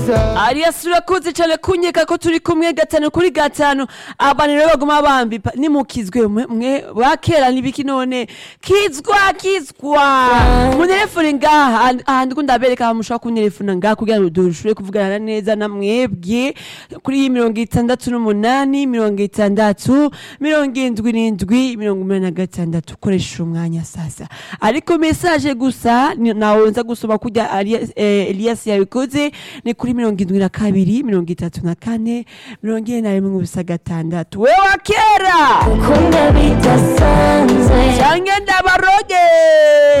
Arias urakoze cyane kunyeka ko turi kumwe gatanu kuri gatanu abantu rero baguma bambipa nimukizwe mwe mwe bakera nibiki none kizwa kizwa munelefone ngaha ahandi ko ndabereka aho mushobora kunelefona ngaha kugira ngo dushobore kuvugana neza na mwebwe kuri iyi mirongo itandatu n'umunani mirongo itandatu mirongo indwi n'indwi mirongo umunani na gatandatu ukoresheje umwanya sasa ariko mesaje gusa ni- nawe nza gusoma kujya Arias- eh, Elias yabikoze ni kuri mirongo indwi na kabiri mirongo itatu na kane mirongo ine na rimwe ubusa gatandatu we wa kera ukunda bidasanzwe canke ndabaroge